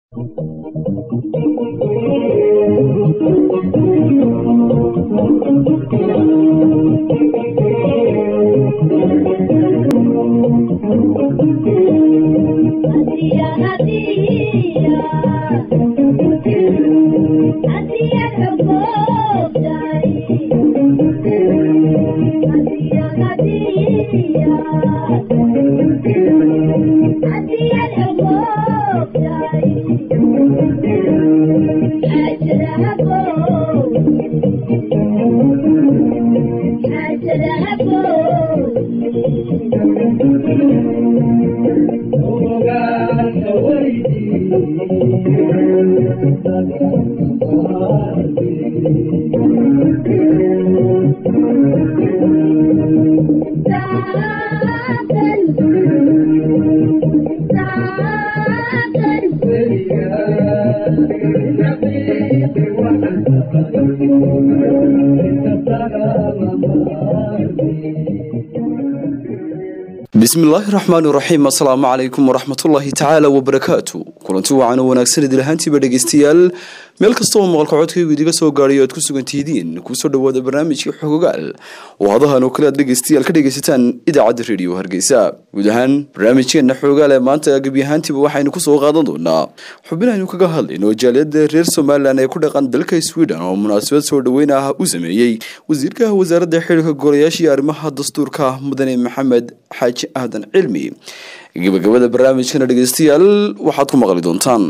bismillaahi raxmaan raxiim assalaamu calaykum waraxmatullaahi tacaala wabarakaatu kulanti wacan oo wanaagsan idil ahaantiiba dhegeystayaal meel kasta oo maqalka codkaygu idiga soo gaadhay o aad ku sugan tihidiin kusoo dhawaada barnaamijka xogogaal oo hadahan oo kale aad dhegeystayaal ka dhegeysataan idaacadda rediyo hargeysa guud ahaan barnaamijkeena xoogaal ee maanta gebi ahaantiiba waxaynu kusoo qaadan doonaa xubin aynu kaga hadlayno jaaliyada reer somalilan ee ku dhaqan dalka sweden oo munaasabad soo dhaweyn ah u sameeyey wasiirka wasaaradda xilka golayaashii arrimaha dastuurka mudane maxamed xaaji aadan cilmi gabagabada barnaamijkana dhegeystayaal waxaad ku maqli doontaan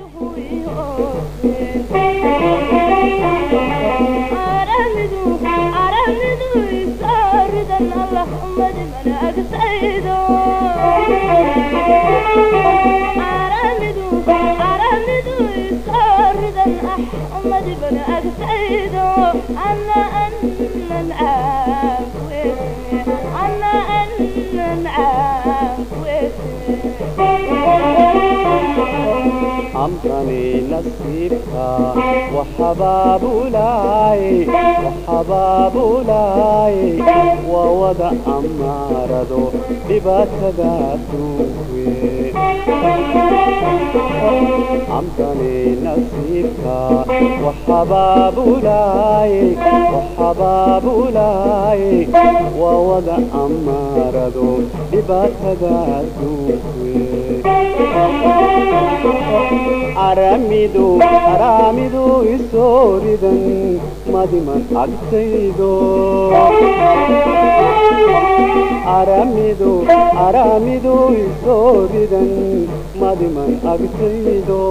أمرني نصيبك وحباب لاي وحباب لاي ووضع أمارضو بباتدا توي أمرني نصيبك وحباب لاي وحباب لاي ووضع أمارضو بباتدا توي aramidu aramidu isooridan madiman agtaydo aramidu aramidu isooridan madiman agtaydo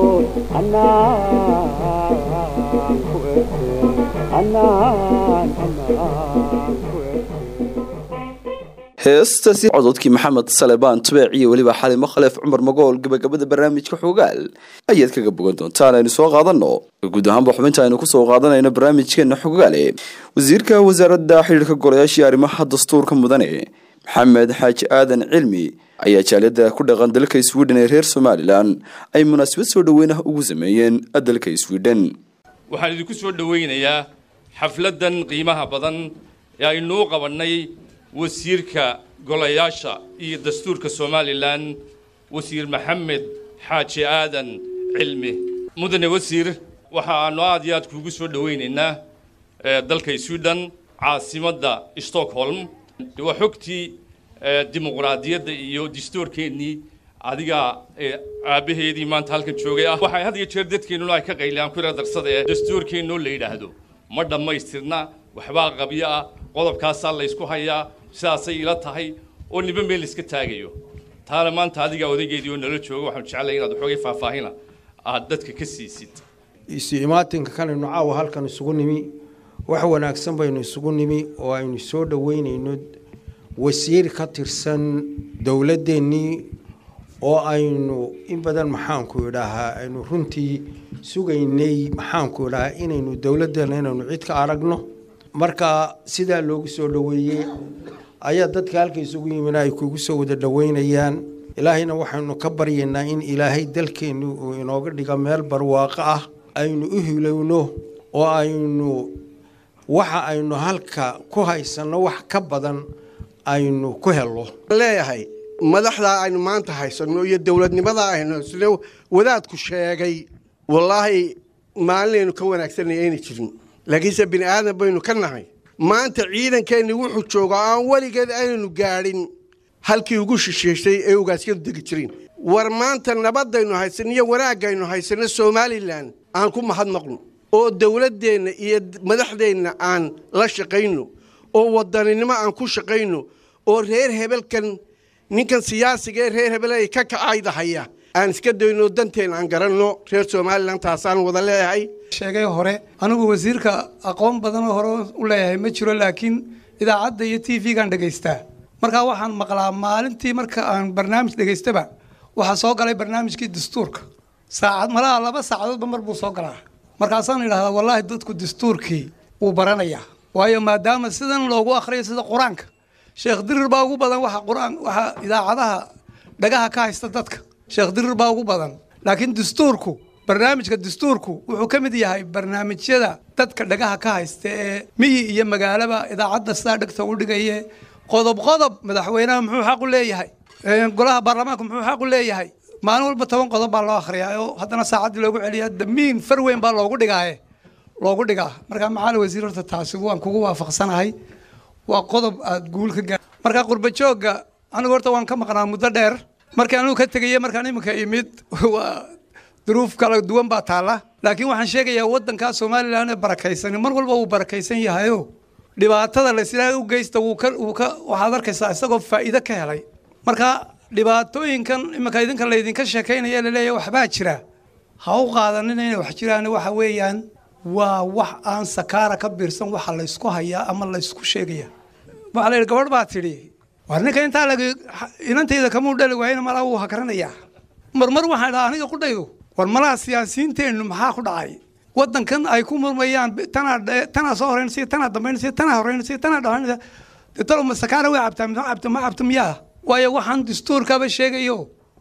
anaan ku erte anaan anaan ku erte heestaasi cododkii maxamed salebaan tubeec iyo weliba xalimo khaleef cumar magool gabagabada barnaamijka xoogaal ayaad kaga bogan doontaan aynu soo qaadano guud ahaanba xubinta aynu kusoo qaadanayno barnaamijkeena xogaale wasiirka wasaaradda xidhiirka golayaashii arrimaha dastuurka mudane maxamed xaaji aadan cilmi ayaa jaaliyada ku dhaqan dalka sweden ee reer somalilan ay munaasabad soo dhaweyn ah ugu sameeyeen dalka sweden waxaan idinku soo dhoweynayaa xafladan qiimaha badan ee aynuu qabannay wasiirka golayaasha iyo dastuurka somalilan wasiir maxamed xaaji aadan cilmi mudane wasiir waxa aanu aad iyo aad kuugu soo dhoweynaynaa dalka sweden caasimadda stockholm waa xogtii dimuqraadiyadda iyo dastuurkeennii adiga aabbaheedii maanta halkan joogay ah waxay had iyo jeer dadkeennuna ay ka qaylaan ku darsada ee dastuurkeennoo la yidhaahdo ma dhammaystirna waxbaa qabyo ah qodobkaasaa laysku hayaa sidaasay ila tahay oo niba meel iska taagayo taana maanta adigaa odaygeedii oo nala jooga waxaanu jeclay inaad waxoogay faahfaahina aad dadka ka siisid isu imaatinka kanaynu caawa halkan isugu nimi wax wanaagsan baynu isugu nimi oo aynu soo dhoweynayno wasiir ka tirsan dowladdeennii oo aynu in badan maxaanku idhaahaa aynu runtii sugaynay maxaanku idhahaa inaynu dowladdeena inaynu cid ka aragno marka sidaa loogu soo dhoweeyey ayaa dadka halka isugu yimina ay kugu soo wada dhoweynayaan ilaahayna waxaynu ka baryaynaa in ilaahay dalkeennu uu inooga dhiga meel barwaaqo ah aynu u hilowno oo aynu waxa aynu halka ku haysanno wax ka badan aynu ku helno leeyahay madaxdaa aynu maanta haysanno iyo dowladnimadaa aynu haysano wadaadku sheegay wallaahi maalinaynu ka wanaagsanay ayna jirin laakiinse bini aadan baynu ka nahay maanta ciidankeenni wuxuu joogaa aan weligeed aynanu gaadhin halkii ugu shisheysay ee ugaasyadu degi jireen war maanta nabadaynu haysan iyo wanaagaynu haysanno somalilan aan ku mahadnaqno oo dowladdeenna iyo madaxdeenna aan la shaqayno oo wadaninimo aan ku shaqayno oo reer hebelkan ninkan siyaasiga ee reer hebel ay ka kacaydahaya aan iska dayno danteen aan garanno reer somalilan taasaan wada leeyahay sheegay hore anigu wasiirka aqoon badanoo hore u leeyahay ma jiro laakiin idaacadda iyo t v-gaan dhegaystaa markaa waxaan maqlaa maalintii marka aan barnaamij dhegaystaba waxaa soo galay barnaamijkii dastuurka saacad malaha laba saacadoodba mar buu soo galaa markaasaan idhahdaa wallaahi dadku dastuurkii wuu baranayaa waayo maadaama sidan loogu akhriyo sida qur-aanka sheekh dirir baa ugu badan waxa qur-aan waxa idaacadaha dhagaha ka haysta dadka sheekh dirir baa ugu badan laakiin dastuurku barnaamijka dastuurku wuxuu ka mid yahay barnaamijyada dadka dhagaha ka haysta ee miyi iyo magaalaba idaacadda sidaa dhegta u dhigaye qodob qodob madaxweynaha muxuu xaq u leeyahay golaha baarlamaanka muxuu xaq u leeyahay maalin walba toban qodob baa loo akhriyaa oo haddana saacaddii loogu celiyaa damiin far weyn baa loogu dhigaaye loogu dhigaa markaa maxaali wasiir horta taasi waan kugu waafaqsanahay waa qodob aad guul ka gaar markaa qurba joogga anigu horta waan ka maqnaa muddo dheer markii anigu ka tegaya markaan iminka imid waa duruuf kala duwan baa taalla laakiin waxaan sheegayaa waddankaa somalilan ee barakaysan mar walba wuu barakaysan yahayo dhibaatada laslaa u geysta wuu ka wuu ka waxaad arkaysaa isagoo faa'iido ka helay marka dhibaatooyinkan iminka idinka laydinka sheekaynaya laleeyahay waxbaa jira ha u qaadanina inay wax jiraan waxa weeyaan waa wax aan sakaara ka biirsan waxa laysku hayaa ama laysku sheegaya waxaa la yidhi gabadh baa tidhi war ninka intaa lag inantayda kamuu dhali waayna malaa wuu hakaranayaa marmar waxaan dhaha aniga qudhaydu war malaha siyaasiyiinteennu maxaa ku dhacay waddankan ay ku murmayaan tanaa tanaa soo horeynaysa tanaa dambeynaysa tanaa horeynaysa tanaa dhawaynaysa dee talo ma sakaara way cabtaa ma cabta ma cabta miyaa waayo waxaan dastuurkaba sheegayo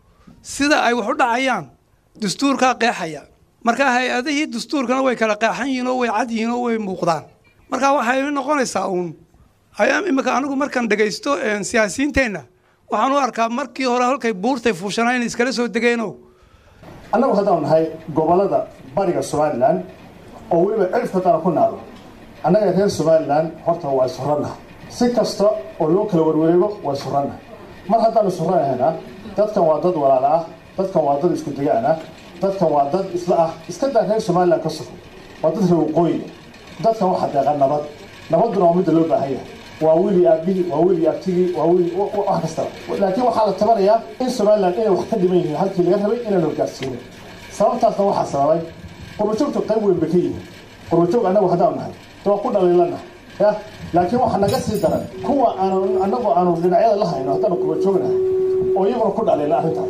sida ay wax u dhacayaan dastuurkaa qeexaya marka hay-adihii dastuurkana way kala qeexan yihiin oo way cad yihiin oo way muuqdaan marka waxay noqonaysaa uun iminka anigu markaan dhegaysto siyaasiyiinteenna waxaan u arkaa markii hore halkay buurtay fuushanaa inay iskala soo degeeno annagu haddaan nahay gobollada bariga somalilan oo weliba cirifka dana ku naado annaga reer somalilan horta waa isurannaha si kasta oo loo kala warwareego waa isurannaha mar haddaan isurannahayna dadkan waa dad walaala ah dadkan waa dad isku degaan ah dadkan waa dad isla ah iska daa reer somalilan ka sugo waa dad reer waqooyiga dadkan waxa deeqa nabad nabadduna waa midda loo baahan yahay waa weli aabihii waa weli abtigii waa weli wax kastaba laakiin waxaa la tabanayaa in somalilan inay wax ka dhiman yihiin halkii laga rabay inaanu gaarsiinin sababtaasna waxaa sababay qurbajoogtu qayb weyn bay ka yihiin qurbajoog annagu haddaan nahay de waa ku dhaliilana ya laakiin waxaa naga sii daran kuwa aanu annagu aanu dhinacyada la hayno haddaanu qurbajoognahay oo iyaguna ku dhaliila arrintaas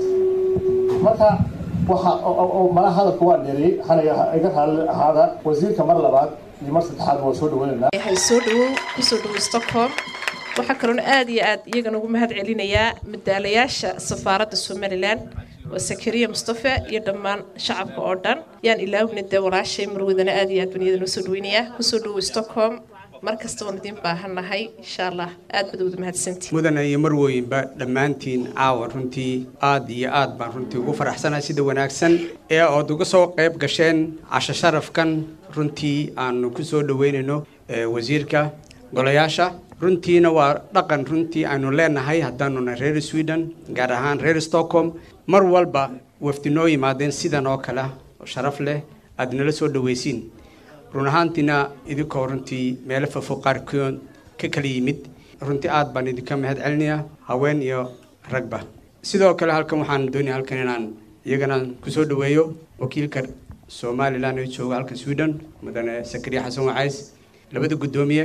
marka waxa malaha hadalka waa dheeriyey hanaga iga raali ahaada wasiirka mar labaad iyo mar saddexaad waa soo dhaweynaynaa yahay soo dhawow kusoo dhawow stockholm waxaa kaloona aad iyo aad iyagana ugu mahad celinayaa madaalayaasha safaaradda somalilan waa sakariya mustafe iyo dhammaan shacabka oo dhan yaan ilaawina dee walaashay marwadana aad iyo aad baan iyadana usoo dhaweynayaa kusoo dhawow stockholm mar kasta waan idiin baahannahay insha allah aad baad wada mahadsantii mudana iyo marwooyinba dhammaantiin caawa runtii aad iyo aad baan runtii ugu faraxsanahay sida wanaagsan ee ood uga soo qayb gasheen casho sharafkan runtii aanu ku soo dhaweynayno wasiirka golayaasha runtiina waa dhaqan runtii aynu leenahay haddaanuna reer sweden gaar ahaan reer stockholm mar walba wafdi noo yimaadeen sidan oo kale oo sharaf leh aad nala soo dhawaysiin run ahaantiina idinkoo runtii meelo fafo qaarkood ka kala yimid runtii aad baan idinka mahad celinayaa haween iyo ragba sidoo kale halkan waxaan doonaya halkan inaan iyagana kusoo dhaweeyo wakiilka somalilan ee jooga halka sweden mudane sakariya xasan wacays labada guddoomiye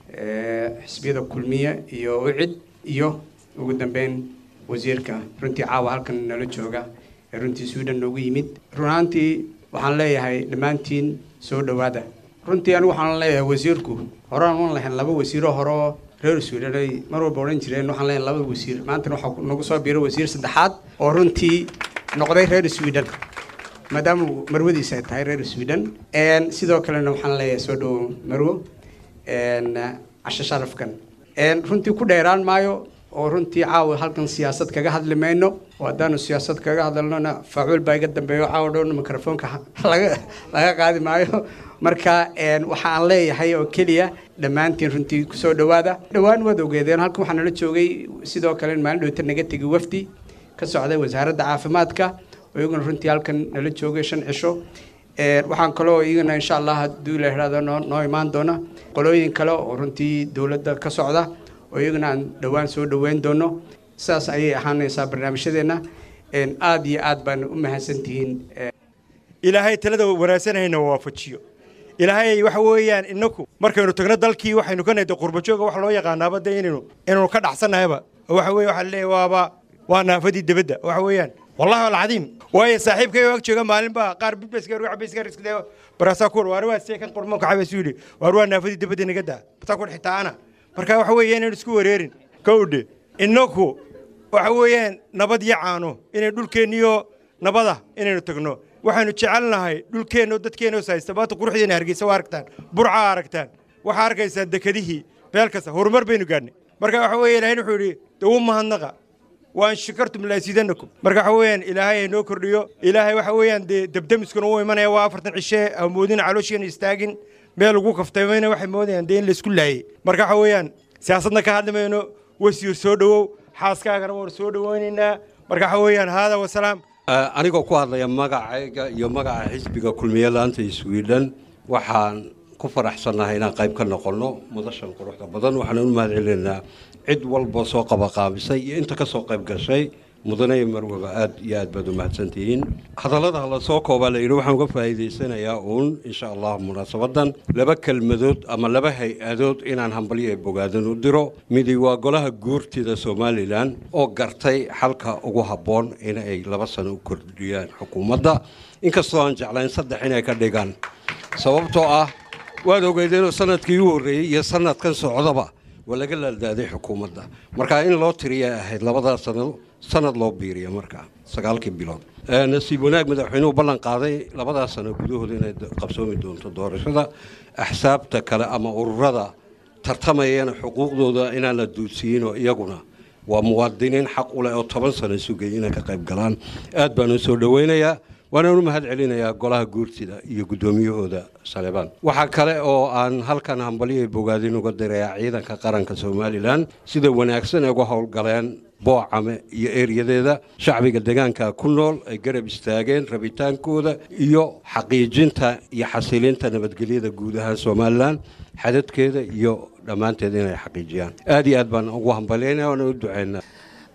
xisbiyada kulmiye iyo ucid iyo ugu dambeyn wasiirka runtii caawa halkan nala jooga ee runtii sweden noogu yimid run ahaantii waxaan leeyahay dhammaantiin soo dhowaada runtii anigu waxaan leeyahay wasiirku horaan uan lahayn laba wasiiro hore oo reer sweden ay mar walba odhan jireen waxaan leeyahay laba wasiir maantana waxaa nagu soo biiray wasiir saddexaad oo runtii noqday reer sweden maadaama marwadiisa ay tahay reer sweden sidoo kalena waxaan leeyahay soo dhowo marwo casho sharafkan runtii ku dheeraan maayo oo runtii caawa halkan siyaasad kaga hadli mayno oo haddaanu siyaasad kaga hadalnona faacuul baa iga dambeeyo caawa dhown mikrofoonka laga laga qaadi maayo marka waxa aan leeyahay oo keliya dhammaantiin runtii kusoo dhowaada dhowaan waad ogeedeen halkan waxaa nala joogay sidoo kale maalin dhowta naga tegi wafdi ka socday wasaaradda caafimaadka oo iyaguna runtii halkan nala joogay shan cisho waxaan kaloo iyagana insha allah hadduu la ihahdo noo noo imaan doona qolooyin kale oo runtii dowladda ka socda oo iyagana aan dhowaan soo dhoweyn doono sidaas ayay ahaanaysaa barnaamijyadeenna aada iyo aad baan u mahadsantihiin ilaahay talada wanaagsanayna waafajiyo ilaahay waxa weeyaan inaku markaynu tagno dalkii waxaynu ka nayda qurbajooga wax loo yaqaanaaba de inaynu inaynu ka dhacsannahayba waxa weye waxa leeyahay waaba waa naafadii debadda waxa weeyaan wallahi alcadiim waayo saaxiibkay ag jooga maalin baa qaar bibesgar cabesgar isle baraasaa kuwar waar waa see kan qurmoonka cabeesu yidhi waar waa naafadii debadda naga daa basaa kuwar xitaa ana marka waxa weeye inaynu isku wareerin kowdhe inaku waxa weeyaan nabad iyo caano inay dhulkeenniyo nabada inaynu tagno waxaynu jecelnahay dhulkeenno dadkeenno haysta maanta quruxdeena hargeysa waa aragtaan burcaa aragtaan waxaa arkaysaan dekedihii meel kasta horumar baynu gaadhnay marka waxa weeye ilaahayna wuxuu yidhi dawu mahadnaqa waan shakartum laasiidanakum marka waxa weeyaan ilaahay ha noo kordhiyo ilaahay waxa weeyaan dee debdemiskuna uu imanaya waa afartan cishe amoodina caloosheena istaagin meel ugu kaftamayna waxay moodayaan dee in laysku laayey marka waxa weeyaan siyaasadna ka hadli mayno wasiir soo dhowow xaaskaagana waan soo dhowaynaynaa marka waxa weeyaan haada wasalaam anigoo ku hadlaya magacayga iyo magaca xisbiga kulmiye laanta sweden waxaan ku faraxsannahay inaan qayb ka noqonno mudashan quruxda badan waxaan u mahad celinaynaa cid walba soo qabaqaabisay iyo inta ka soo qayb gashay mudane iyo marwaba aad iyo aad baad u mahadsantihiin hadallada la soo koobaa la yidhi waxaan uga faa'iidaysanayaa uun insha allah munaasabadan laba kelmadood ama laba hay-adood inaan hambalyo ee bogaadan u diro midi waa golaha guurtida somalilan oo gartay xalka ugu habboon in ay laba sano u kordhiyaan xukuumadda inkastoo aan jeclayn saddex inay ka dhigaan sababtoo ah waad ogeydeenoo sanadkii u horreeyey iyo sanadkan socdaba waa laga laaldaaday xukuumadda marka in loo tiriya ahayd labadaa sanado sanad loo biiriya markaa sagaalkii bilood nasiib wanaag madaxweynuhu ballan qaaday labadaa sano gudahooda inay qabsoomi doonto doorashada axsaabta kale ama ururada tartamayana xuquuqdooda inaan la duudsiiyinoo iyaguna waa muwaadiniin xaq u leh oo toban sano sugay inay ka qayb galaan aad baan u soo dhoweynayaa waanaan u mahad celinayaa golaha guurtida iyo guddoomiyahooda saleebaan waxaa kale oo aan halkan hambalyo bogaadin uga dirayaa ciidanka qaranka somalilan sida wanaagsan ay uga howlgaleen boocame iyo eeryadeeda shacbiga deegaanka ku nool ay garab istaageen rabitaankooda iyo xaqiijinta iyo xasilinta nabadgelyada guud ahaan somalilan xadadkeeda iyo dhammaanteed inay xaqiijiyaan aad iyo aad baan ugu hambalyaynaya waana u duceynaa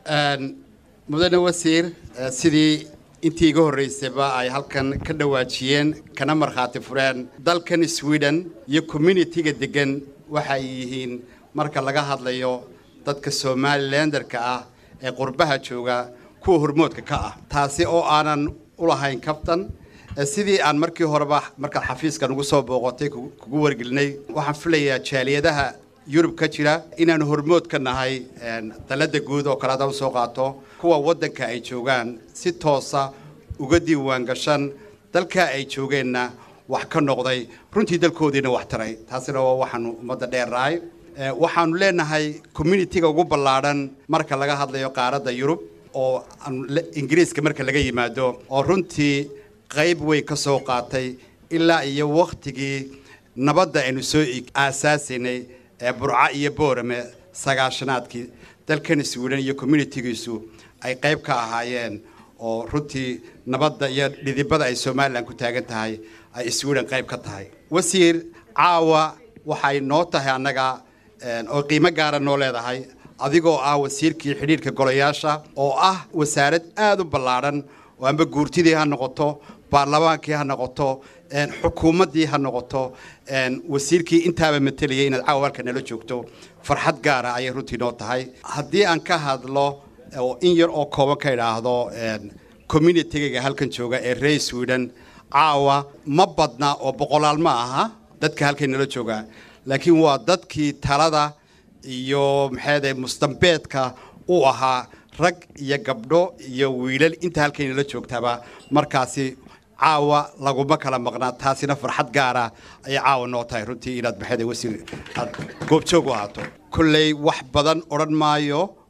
mudane wasiir sidii intii iga horreysayba ay halkan ka dhawaajiyeen kana markhaati fureen dalkan sweden iyo communitiga degan waxay yihiin marka laga hadlayo dadka somalilanderka ah ee qurbaha jooga kuwa hormoodka ka ah taasi oo aanan u lahayn kabtan sidii aan markii horeba markaad xafiiskan ugu soo booqotay kugu wargelinay waxaan filayaa jaaliyadaha yurub ka jira inaanu hormood ka nahay dalada guud oo kale hadaan usoo qaato kuwa waddanka ay joogaan si toosa uga diiwaan gashan dalkaa ay joogeenna wax ka noqday runtii dalkoodiina wax taray taasina waa waxaanu ummadda dheernahay waxaanu leenahay communitiga ugu ballaadhan marka laga hadlayo qaaradda yurub oo ingiriiska marka laga yimaado oo runtii qayb weyn ka soo qaatay ilaa iyo wakhtigii nabadda aynu soo aasaasaynay ee burca iyo boorame sagaashanaadkii dalkan sweden iyo communitigiisu ay qayb ka ahaayeen oo runtii nabadda iyo dhidibada ay somalilan ku taagan tahay ay sweden qayb ka tahay wasiir caawa waxay noo tahay annaga oo qiimo gaara noo leedahay adigoo ah wasiirkii xidhiirka golayaasha oo ah wasaarad aada u ballaadhan oo amba guurtidii ha noqoto baarlamaankii ha noqoto xukuumaddii ha noqoto wasiirkii intaaba mateliyay inaad caawa halka nala joogto farxad gaara ayay runtii noo tahay haddii aan ka hadlo oo in yar oo kooban ka idhaahdo communitigaga halkan jooga ee reer sweden caawa ma badna oo boqolaal ma aha dadka halkay nala jooga laakiin waa dadkii talada iyo maxaade mustambeedka u ahaa rag iyo gabdho iyo wiilal inta halkay nala joogtaba markaasi caawa laguma kala maqnaa taasina farxad gaara ayay caawa noo tahay runtii inaad maxaade wasiir aad goobjoog u ahaato kolley wax badan odhan maayo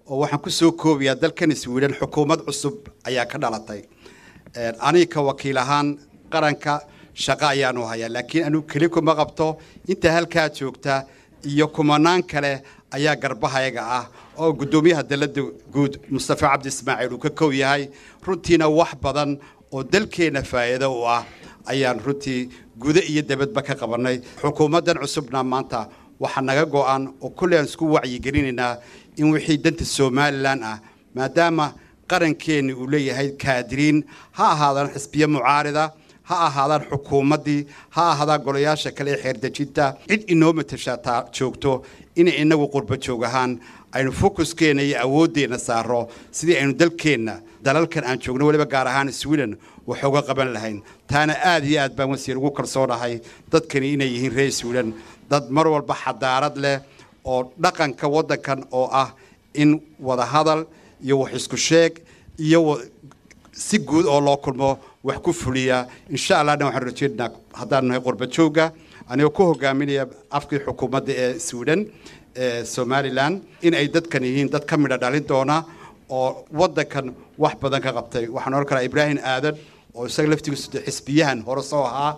oo waxaan ku soo koobayaa dalkan sweden xukuumad cusub ayaa ka dhalatay aniga ka wakiil ahaan qaranka shaqo ayaanu hayaa laakiin anigu keli kuma qabto inta halkaa joogta iyo kumanaan kale ayaa garbahayaga ah oo guddoomiyaha dalada guud mustafa cabdi ismaaciil uu ka kow yahay runtiina wax badan oo dalkeenna faa'iido u ah ayaan runtii gudo iyo dabadba ka qabanay xukuumaddan cusubna maanta waxaa naga go-an oo kolley aan isku wacyigelinaynaa in wixii danta somalilan ah maadaama qarankeenni uu leeyahay kaadiriin ha ahaadaan xisbiyo mucaarida ha ahaadaan xukuumaddii ha ahaadaan golayaasha kale ee xeerdejinta cid inoo matashataa joogto inay inagu qurbo joog ahaan aynu fokuskeena iyo awooddeenna saaro sidii aynu dalkeenna dalalkan aan joogno weliba gaar ahaan sweden wax uga qaban lahayn taana aad iyo aad baan wasiir ugu kalsoonahay dadkani inay yihiin reer sweden dad mar walba xadaarad leh oo dhaqanka waddankan oo ah in wada hadal iyo wax isku sheeg iyo si guud oo loo kulmo wax ku fuliya insha allahna waxaan rajeynaa haddaan nahay qurba jooga anigoo ku hogaaminaya afkii xukuumadda ee sweden ee somalilan in ay dadkan yihiin dad ka midha dhalin doona oo waddankan wax badan ka qabtay waxaan oran karaa ibraahim aadan oo isaga laftigiisu de xisbiyahan hore soo ahaa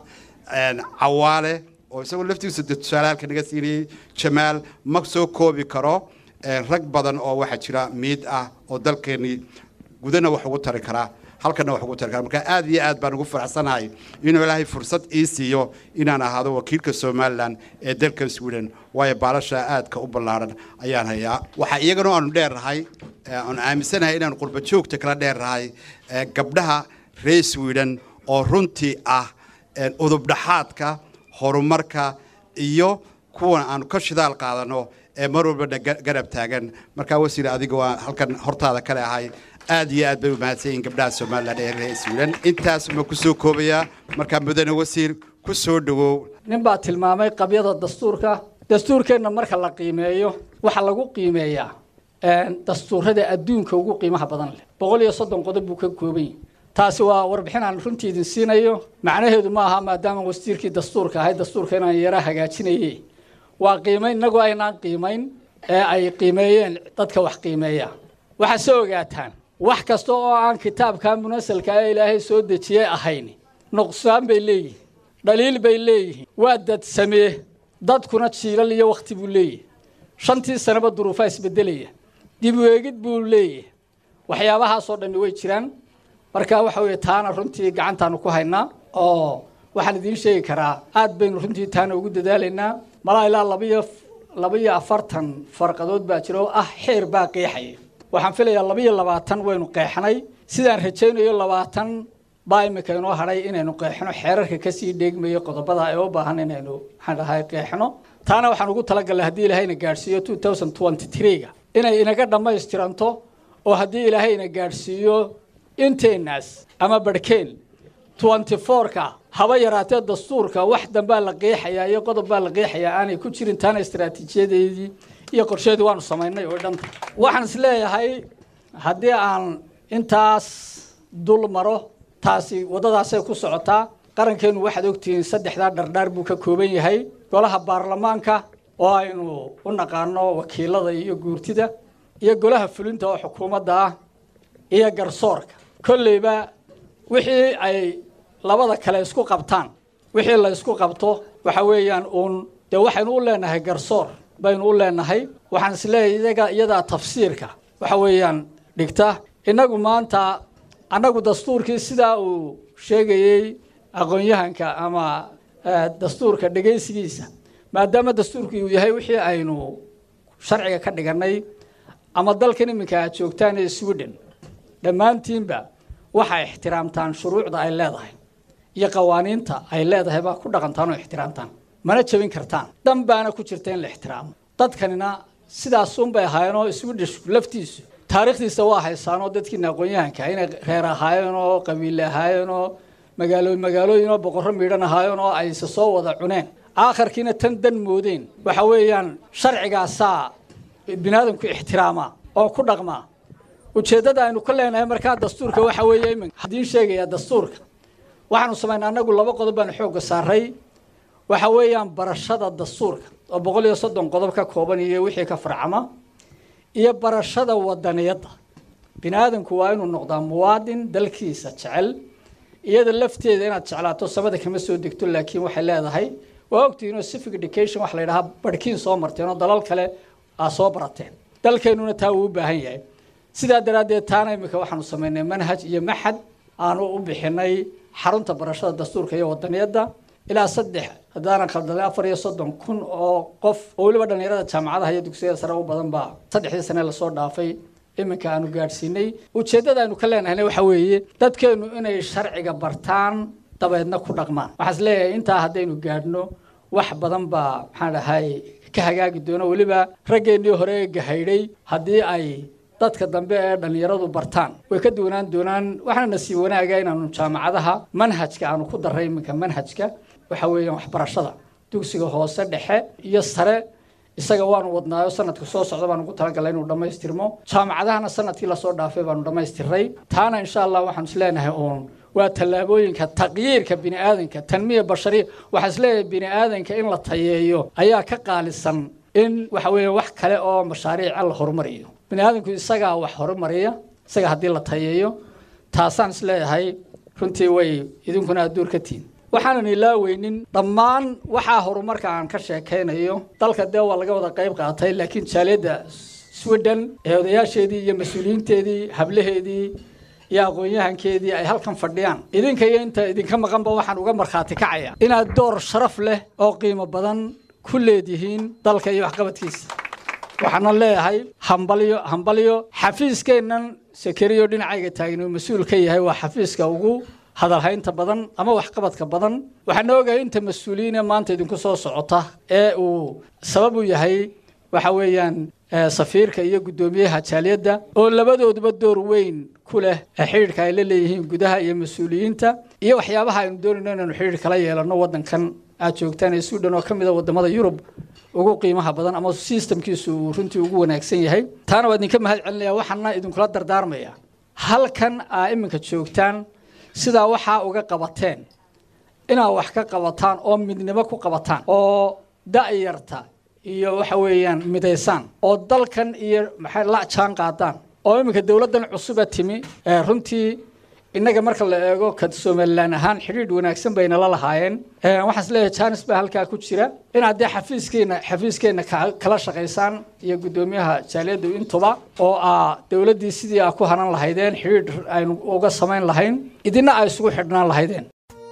cawaale oo isagoo laftigiisu de tusaale halka naga siinayay jamaal ma soo koobi karo rag badan oo waxaa jira miid ah oo dalkeennii gudana wax ugu tari karaa halkana wax ugu tari karaa marka aad iyo aad baan ugu faraxsanahay inuu ilaahay fursad ii siiyo inaan ahaado wakiilka somalilan ee dalkan sweden waayo baalasha aadka u ballaaran ayaan hayaa waxaa iyagana aanu dheernahay aanu aaminsanahay inaanu qurba joogta kala dheernahay gabdhaha reer sweden oo runtii ah udubdhaxaadka horumarka iyo kuwan aanu ka shidaal qaadano ee mar walbana garab taagan markaa wasiir adiga waa halkan hortaada kale ahay aad iyo aad bay u mahadsan yihiin gabdhaha somalilan ee reer sweden intaas ma ku soo koobayaa markaa mudane wasiir ku soo dhawow nin baa tilmaamay qabyada dastuurka dastuurkeenna marka la qiimeeyo waxaa lagu qiimeeyaa dastuurada adduunka ugu qiimaha badan leh boqol iyo soddon qodob buu ka kooban yahay taasi waa warbixin aan runtii idin siinayo macnaheedu ma aha maadaama wasiirkii dastuurka ahay dastuurka inaan yara hagaajinaye waa qiimayn innagoo aynaan qiimayn ee ay qiimeeyeen dadka wax qiimeeya waxaad soo ogaataan wax kasta oo aan kitaabka munasalka ee ilaahay soo dejiyey ahayn nuqsaan bay leeyihin dhaliil bay leeyihiin waa dad samee dadkuna jiilal iyo wakhti buu leeyahy shantii sanaba duruufaa isbedelaya dib u eegid buu leeyahay waxyaabahaasoo dhammi way jiraan marka waxa weeye taana runtii gacantaanu ku haynaa oo waxaan idiin sheegi karaa aad baynu runtii taana ugu dadaalaynaa malaa ilaa labaiyo labaiyo afartan farqadood baa jira oo ah xeer baa qeexaya waxaan filayaa labaiyo labaatan waynu qeexnay sidaan rajaynayo labaatan baa imika inoo hadhay inaynu qeexno xeerarka kasii dheegmayo qodobada ee u baahan inaynu maxaan dhahay qeexno taana waxaan ugu talagalnay haddii ilaahayna gaadhsiiyo two thousand twenty three-ga inay inaga dhammaystiranto oo haddii ilaahayna gaadhsiiyo inteenaas ama barhkeen twenty four-ka haba yaraatee dastuurka wax dambaa la qeexayaa iyo qodob baa la qeexayaa aanay ku jirin taana istaraatiijiyadeedii iyo qorsheedii waanu samaynay oo dhanta waxaan is leeyahay haddii aan intaas dul maro taasi waddadaasay ku socotaa qarankeennu waxaad ogtihiin saddexdaa dhardhaar buu ka kooban yahay golaha baarlamaanka oo aynu u naqaano wakiilada iyo guurtida iyo golaha fulinta oo xukuumadda ah iyo garsoorka kolleyba wixii ay labada kale isku qabtaan wixii la isku qabto waxa weeyaan uun dee waxaynu u leenahay garsoor baynu u leenahay waxaan isleeyahay iyaga iyadaa tafsiirka waxa weeyaan dhigta innagu maanta annagu dastuurkii sidaa uu sheegayey aqoon-yahanka ama dastuurka dhegaysigiisa maadaama dastuurku uu yahay wixii aynu sharciga ka dhiganay ama dalkan iminka aad joogtaan ee sweden dhammaantiinba waxay ixtiraamtaan shuruucda ay leedahay iyo qawaaniinta ay leedahay baa ku dhaqantaan oo ixtiraamtaan mana jebin kartaan dhan baana ku jirta in la ixtiraamo dadkanina sidaasunbay ahaayeenoo swedish laftiisu taariikhdiisa waa haysaanoo dadkiina aqoon-yahanka inay reer ahaayeen oo qabiile ahaayeen oo magaalo magaalooyin oo boqorro miidhan ahaayeen oo ayse soo wada cuneen aakharkiina tan dan moodeen waxa weeyaan sharcigaasaa biniaadamku ixtiraamaa oo ku dhaqmaa ujeeddada aynu ka leenahay markaa dastuurka waxa weeye iminka haddiin sheegayaa dastuurka waxaanu samaynaa annagu laba qodob baanu xoogga saaray waxa weeyaan barashada dastuurka oo boqol iyo soddon qodob ka kooban iyo wixii ka farcama iyo barashada wadaniyadda bini aadamku waa inuu noqdaa muwaadin dalkiisa jecel iyada lafteeda inaad jeclaato samada kama soo degto laakiin waxay leedahay waa ogtihiin oo civic education wax la yidhahaa barhkiin soo marteen oo dalal kale aa soo barateen dalkeenuna taa wuu u baahan yahay sidaa daraaddeed taana imika waxaanu samaynay manhaj iyo maxad aanu u bixinay xarunta barashada dastuurka iyo wadaniyadda ilaa saddex haddaanan khaldalay afar iyo soddon kun oo qof oo weliba dhallinyarada jaamacadaha iyo dugsiyada sare u badan baa saddexdii sane lasoo dhaafay iminka aanu gaadhsiinay ujeeddada aynu ka leenahayna waxa weeye dadkeennu inay sharciga bartaan dabeedna ku dhaqmaan waxaan is leeyahay intaa haddaynu gaadhno wax badan baa maxaan dhahay ka hagaagi doona weliba raggeennii hore ee gahaydhay haddii ay dadka dambe ee dhallinyaradu bartaan way ka duwanaan doonaan waxaana nasiib wanaaga inaanu jaamacadaha manhajka aanu ku darray iminka manhajka waxa weeyaan waxbarashada dugsiga hoose dhexe iyo sare isaga waanu wadnaayo sanadka soo socda baan ugu talagalay inuu dhammaystirmo jaamacadahana sanadkii lasoo dhaafay baanu dhammaystiray taana insha allah waxaanu isleenahay uun waa tallaabooyinka taqyiirka bini aadanka tanmiya bashariya waxaa isleeyahay bini aadanka in la tayeeyo ayaa ka qaalisan in waxa weeye wax kale oo mashaariica la horumariyo bini aadanku isagaa wax horumariya isaga haddii la tayeeyo taasaan isleeyahay runtii way idinkuna adduur ka tihin waxaanan ilaaweynin dhammaan waxaa horumarka aan ka sheekaynayo dalka dee waa laga wada qayb qaatay laakiin jaaliyadda sweden ee odayaasheedii iyo mas-uuliyiinteedii hablaheedii iyo aqoon-yahankeedii ay halkan fadhiyaan idinka iyo inta idinka maqanba waxaan uga markhaati kacaya inaad door sharaf leh oo qiimo badan ku leedihiin dalka iyo waxqabadkiisa waxaana leeyahay hambalyo hambalyo xafiiskeennan sekeriyo dhinacayga taagan uu mas-uul ka yahay waa xafiiska ugu hadalhaynta badan ama waxqabadka badan waxaana ogahay inta mas-uuliyiine maanta idinku soo socota ee uu sabab u yahay waxa weeyaan safiirka iyo guddoomiyaha jaaliyadda oo labadooduba door weyn ku leh xidhiidhka ay la leeyihiin gudaha iyo mas-uuliyiinta iyo waxyaabaha aynu doonayno inaanu xidhiidh kala yeelano waddankan aad joogtaan ee suudhan oo ka mid a waddamada yurub ugu qiimaha badan ama sistamkiisu uu runtii ugu wanaagsan yahay taana waa idinka mahad celinaya waxaana idinkula dardaarmaya halkan aa iminka joogtaan sidaa waxaa uga qabateen inaad wax ka qabataan oo midnimo ku qabataan oo da'yarta iyo waxa weeyaan midaysaan oo dalkan iyo maxay la jaan qaadaan oo iminka dowladdan cusuba timi ee runtii innaga marka la eego ka somalilan ahaan xidhiidh wanaagsan bayna la lahaayeen waxaan is leeyahay janis baa halkaa ku jira inaad dee xafiiskeenna xafiiskeenna kala shaqaysaan iyo guddoomiyaha jaaliyaddu intuba oo aa dowladdii sidii aa ku hanan lahaydeen xidhiidh aynu uga samayn lahayn idina ay isugu xidhnaan lahaydeen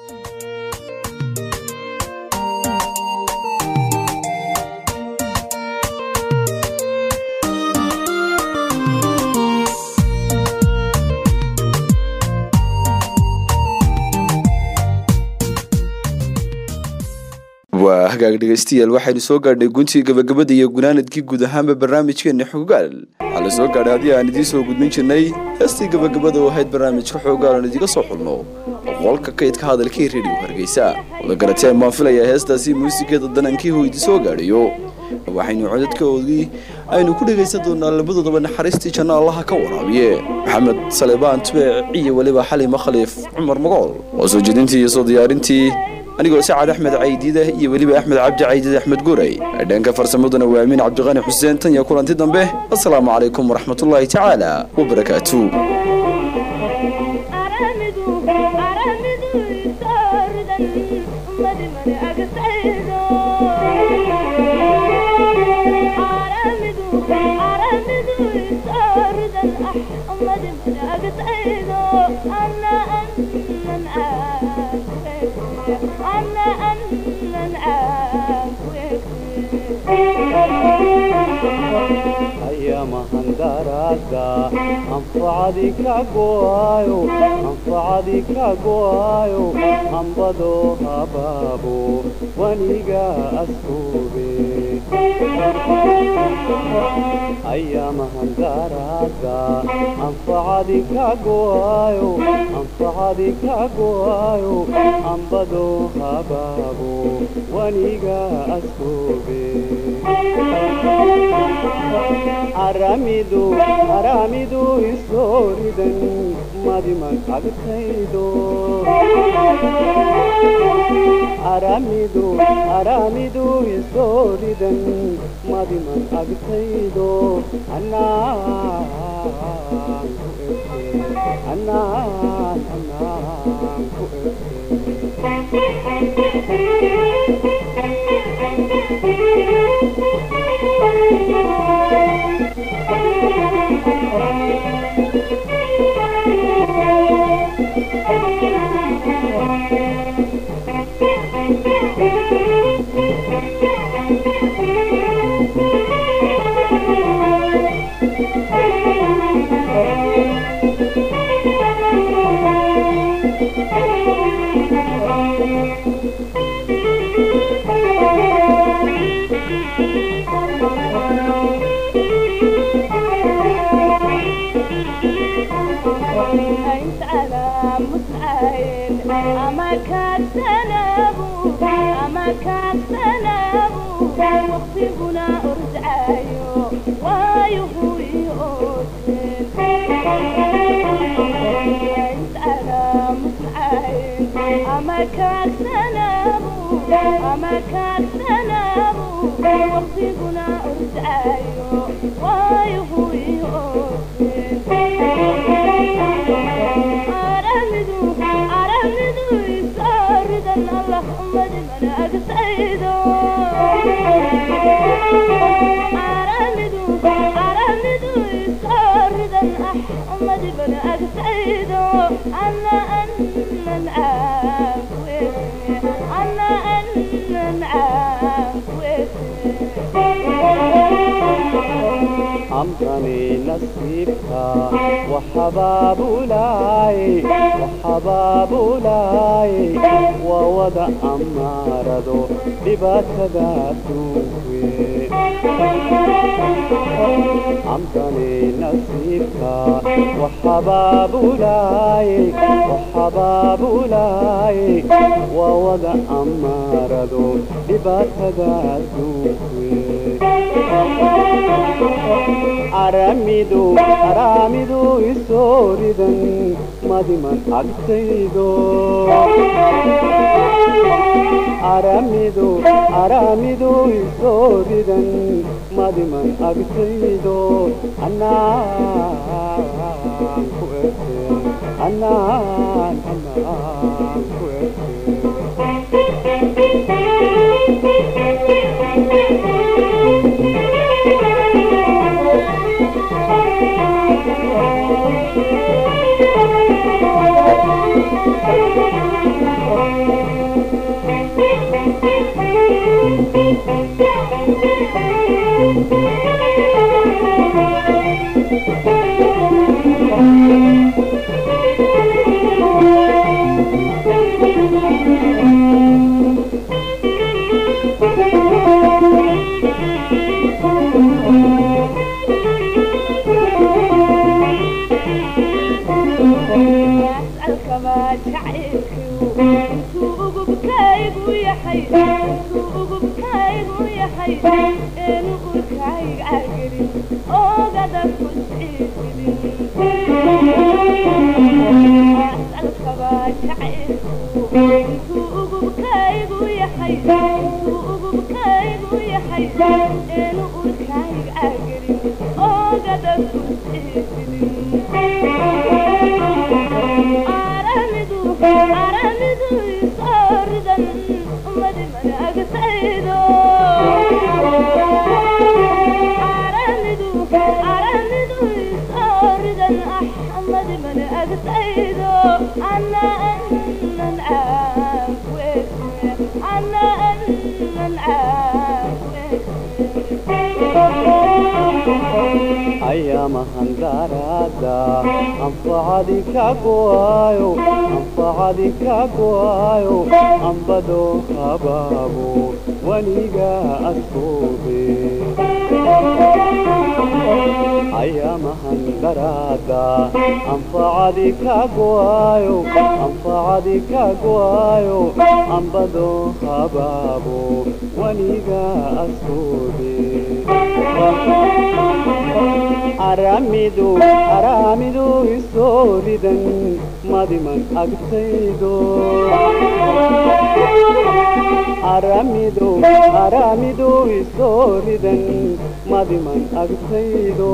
waa hagaag dhegaystayaal waxaynu soo gaadhnay guntii gabagabada iyo gunaanadkii guud ahaanba barnaamijkeenna xoogaal waxaa la soo gaadhay haddii aan idiin soo gudbin jirnay heestii gabagabada oo ahayd barnaamijka xoogaal aan idiga soo xulno qolka kaydka hadalkii rediyo hargeysa wada garateen baan filayaa heestaasi muusigeeda danankii hoo idin soo gaadhayo waxaynu codadkoodii aynu ku dhegaysan doonaa labadoodaba naxariistii janno allaha ka waraabiye maxamed salebaan tubeec iyo weliba xalima khaliif cumar magool oo soo jeedintii iyo soo diyaarintii anigoo sacad axmed caydiida iyo weliba axmed cabdi caydiid axmed guray dhanka farsamaduna waa amiin cabdiqani xuseen tan iyo kulanti dambe assalaamu calaykum waraxmatullaahi tacaala wabarakaatu ayamahandaraga anfacadi ka go'ayo anfacadi ka go'ayo hambado habaabo waniga askube ayamahandaraga anfacadi ka go'ayo anfacadi ka go'ayo hambado habaabo waniga askube aramidu aramidu isooridan madiman agtaydo aramidu aramidu isooridan madiman agtaydo anaan ku erte anaan anaan ku انت على متعين اما كان سنابو اما كان سنابو وقتنا ارجعايو وايو هو يوتين انت على متعين اما كان سنابو اما كان سنابو وقتنا ارجعايو وايو هو يوتين أرمدو أرمدو يسارد الله أمد من أقصيدو أرمدو أرمدو يسارد أحمد من أقصيدو أنا أن معاك ويسي أنا أن معاك أمضني نصيبك وحباب لاي وحباب لاي ووضع أمارضو بباتدا توفي أمضني نصيبك وحباب لاي وحباب لاي ووضع أمارضو بباتدا توفي aramidu aramidu isooridan madiman agtaydo aramidu aramidu isooridan madiman agtaydo anaan ku erte anaan anaan ku أسألك ما شعرك انتو بكايق ويا حي انتو بكايق ويا حي انو بكايق عقري او قدر كسعيد أسألك ما شعرك انتو بكايق ويا حي انتو بكايق ويا حي انو بكايق عقري او قدر كسعيد أرمدو أرمدو يصاردا أمد من أقصيدو أرمدو أرمدو يصاردا أحمد من أقصيدو أنا أن نعاك ويسمي أنا أن نعاك أيامهن دارادا أنفعدي كاكوايو أنفعدي كاكوايو أنبدو خبابو ونيجا أسكوبي أيامهن دارادا أنفعدي كاكوايو أنفعدي كاكوايو أنبدو خبابو ونيجا أسكوبي aramidu aramidu isooridan madiman agtaydo aramidu aramidu isoo ridan madiman agtaydo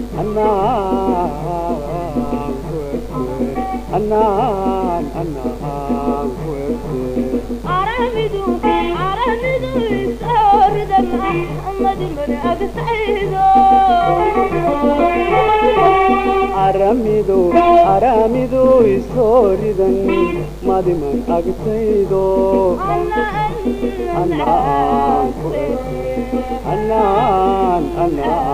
anaan kuerte anaan anaan kuerte aramidu aramidu isoo ridan axmadi mani agtaydo aramidu aramidu isoo ridan madiman agtaydo anaan kuerte anaan anaan